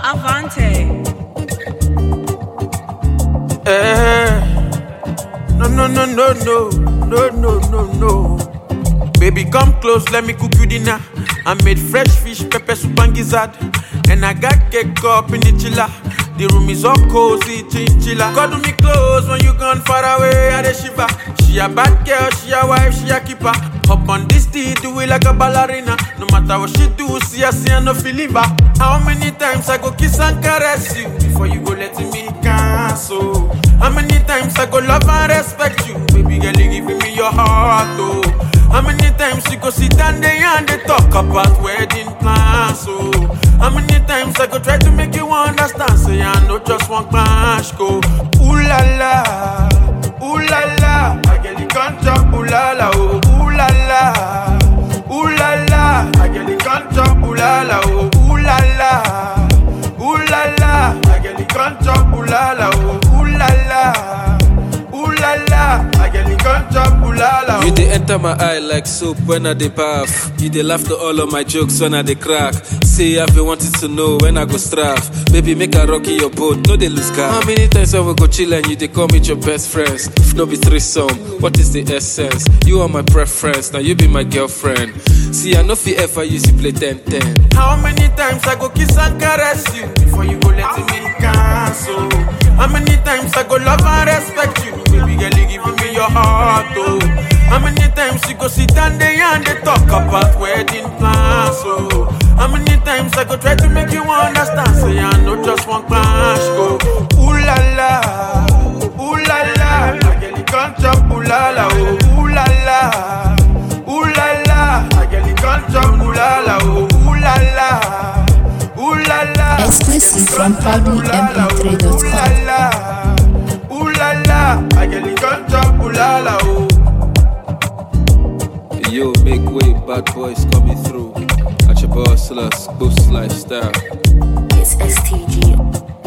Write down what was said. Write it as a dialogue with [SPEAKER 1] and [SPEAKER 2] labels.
[SPEAKER 1] Avante.
[SPEAKER 2] Eh. No, no, no, no, no, no, no, no, no. Baby, come close, let me cook you dinner. I made fresh fish, pepper soup and gizzard. And I got cake up in the chiller. The room is all cozy, chinchilla. Cuddle me close when you gone far away, I the shiver. She a bad girl, she a wife, she a keeper. Hop on this tea, do it like a ballerina. No matter what she do, see her, see her, no feel leave her. How many times I go kiss and caress you before you go let me cancel? How many times I go love and respect you? Baby girl, you giving me your heart, oh. How many times you go sit down there and they talk about wedding plans, oh. How many times I go try to make you understand, say I know just one clash, go. Ooh la la, ooh la la, I get the contract, ooh la la, oh. Ooh la la, ooh la la, I get the contract, ooh la la, oh. Ooh la la, ooh la la, I get the contract, ooh la la, oh. Ooh la la, ooh la la, I get the contract, ooh la la,
[SPEAKER 3] You
[SPEAKER 2] oh.
[SPEAKER 3] dey enter my eye like soap when I dey bath. You dey laugh to all of my jokes when I dey crack. Say I've been wanting to know when I go straff. Baby, make I rocky your boat, no dey lose car. How many times I will go chill and you dey call me your best friends? If no be threesome, what is the essence? You are my preference, now you be my girlfriend. See, I no fit ever use you play 10-10.
[SPEAKER 2] How many times I go kiss and caress you before you go let me cancel? How many times I go love and respect you? Baby girl, you giving me your heart, oh. How many times you go sit down there and they talk about wedding plans, oh. How many times I go try to make you understand? Say I know just one clash, go. Ooh la la, ooh la la, I get the contract, ooh la la, oh. Ooh la la. Ooh la la, I get the contract, ooh la la, oh, ooh la la, ooh la la.
[SPEAKER 4] Exclusive from
[SPEAKER 2] Ooh la
[SPEAKER 4] proudlymp3.com.
[SPEAKER 2] la, ooh la la, I get the contract, ooh la la, oh.
[SPEAKER 3] Yo, make way, bad boys coming through. At your boss, boost lifestyle.
[SPEAKER 4] It's STG.